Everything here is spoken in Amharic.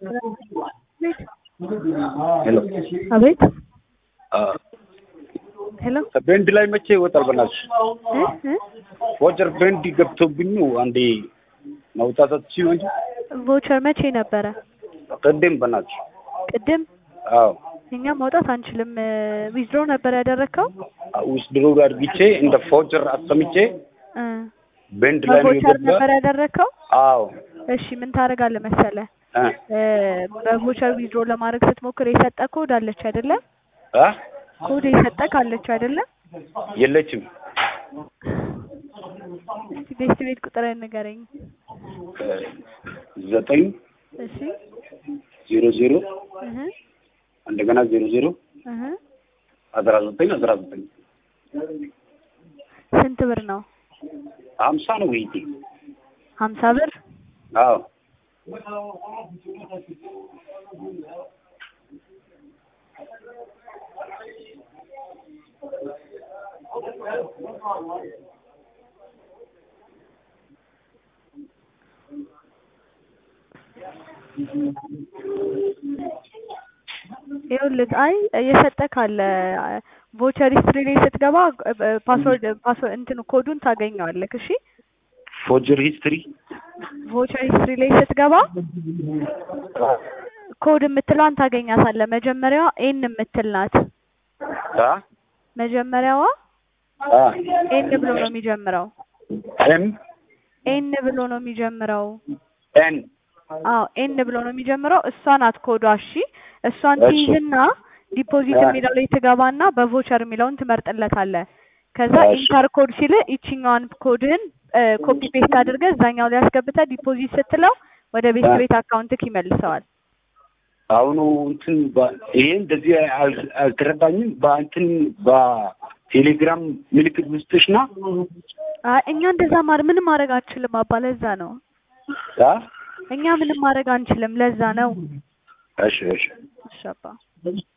ሄሎ አቤት ሄሎ ቤንድ ላይ መቼ ይወጣል? በናትሽ እ እ ቮቸር ቤንድ ገብቶብኝ ነው አንዴ ማውጣት አትችይም እንጂ ቮቸር መቼ ነበረ? ቅድም በናትሽ ቅድም አዎ እኛ ማውጣት አንችልም። ዊዝድሮ ነበር ያደረግከው? ውስጥ ድሮ አድርግቼ እንደ ፎቸር አስቀምጬ እ ቤንድ ላይ ነው በቮቸር የገባ ነበር ያደረግከው? አዎ እሺ ምን ታደርጋለህ መሰለህ እ እ በቮቸር ዊዝድሮ ለማድረግ ስትሞክር የሰጠ ኮድ አለች አይደለም? አ ኮድ የሰጠ ካለች አይደለም? የለችም እስቲ ቤት ቤት ቁጥር ንገረኝ። እ ዘጠኝ እሺ ዜሮ ዜሮ እህ እንደገና ዜሮ ዜሮ እህ አስራ ዘጠኝ አስራ ዘጠኝ ስንት ብር ነው? ሀምሳ ነው ይሄ ሀምሳ ብር አዎ ይኸውልህ አይ የሰጠ ካለ ቮቸር ሂስትሪ ላይ ስትገባ ፓስወርድ ፓስወርድ እንትኑ ኮዱን ታገኘዋለህ። እሺ ፎጀር ሂስትሪ ቮቸር ሂስትሪ ላይ ስትገባ ኮድ የምትለዋን ታገኛታለህ። መጀመሪያዋ ኤን የምትል ናት። አ መጀመሪያዋ አ ኤን ብሎ ነው የሚጀምረው። ኤም ኤን ብሎ ነው የሚጀምረው። ኤን አዎ ኤን ብሎ ነው የሚጀምረው። እሷ ናት ኮዷ። እሺ እሷን እሺ። ትይዝና ዲፖዚት አ። የሚለው ላይ ትገባና በቮቸር የሚለውን ትመርጥለታለህ። ከዛ እሺ። ኢንተር ኮድ ሲል ይችኛዋን ኮድህን ኮፒ ፔስት አድርገህ እዛኛው ላይ አስገብተህ ዲፖዚት ስትለው ወደ ቤት አ። ቤት አካውንትክ ይመልሰዋል። አሁኑ እንትን በ- ይሄ እንደዚህ አል- አልተረዳኝም። በእንትን በቴሌግራም ምልክት ውስጥሽ ና አይ እኛ እንደዛ ማር ምንም ማድረግ አንችልም አባ። ለዛ ነው አ እኛ ምንም ማድረግ አንችልም። ለዛ ነው እሺ እሺ እሺ አባ